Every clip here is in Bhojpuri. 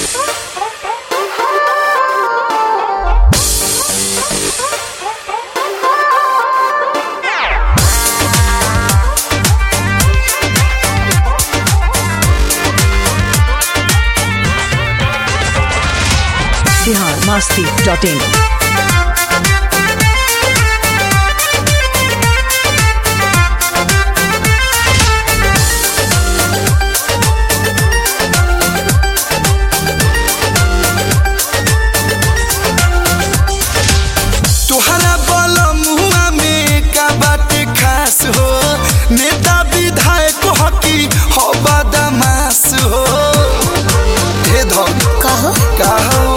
बिहार मस्ती डॉट इन तुहरा बल मुआ में का बाटे खास हो नेता विधायक हकी हो बदमाश हो हे धन कहो का हो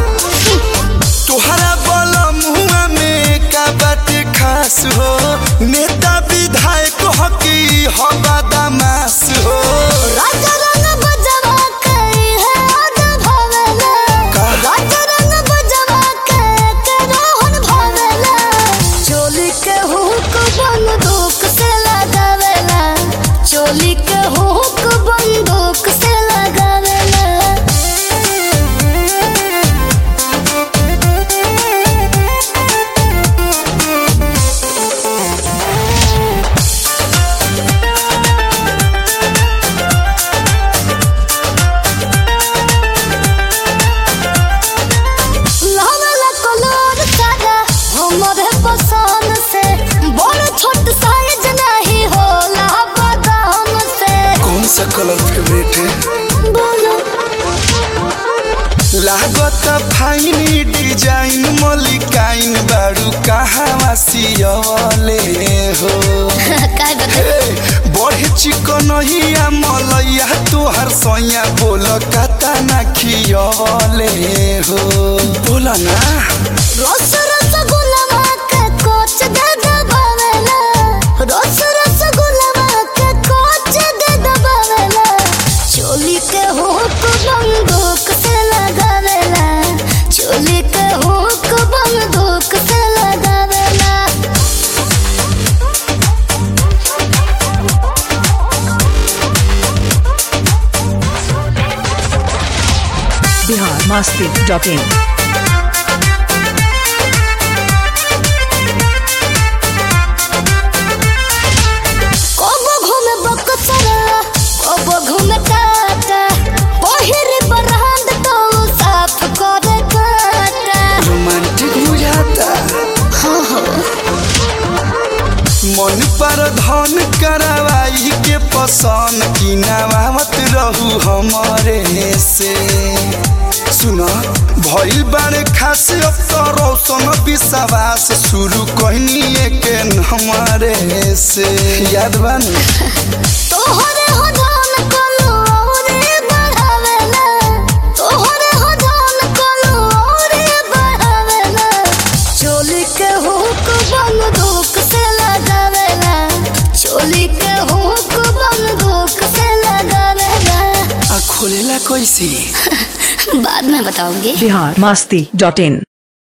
तुहरा बल मुआ में का बाटे खास हो नेता विधायक हकी हो बदमाश हो राजा रंग बजवा के है आजा भवेला का? राजा रंग बजवा के के रोहन भवेला चोली के हुक बंदूक से लगावेला चोली के हुक बंदूक से लगावेला लाला कलर सारा हमरे पसंद से बड़ छोट साइज नहीं होला बदाम से कौन सा कलर फेवरेट है बोलो लागत फाइनी डिजाइन मलिकाइन बारू कहवा सियले हो काय बता हे, बड़े चिकन हिया मलैया तोहर सैया बोल कता ना खियले हो बोल ना रस रस गुलाबा के कोच दे दबावेला रस रस गुलाबा के कोच दे दबावेला चोली के हुक बंदूक से लगावेला चोली के हुक बंदूक से लगावेला बिहार मस्ती डॉट इन कबो घूमे बक्सरा कबो घूमे टाटा पहिरे बरहंद तो साफ करे काटा रोमांटिक बुझाता मन पर धन करवाई के पसंद की नवावत रहू हमारे से सुना भइल बारे खास अब तो रौशन विश्वास शुरू कहनी के हमारे से याद बन तोहरे हो धन कलो औरे बढ़ावेला तोहरे हो धन कलो औरे बढ़ावेला चोली के हुक बंदूक से लगावेला चोली के हुक बंदूक से लगावेला आ खोलेला कैसे बाद में बताऊंगी बिहार मस्ती डॉट इन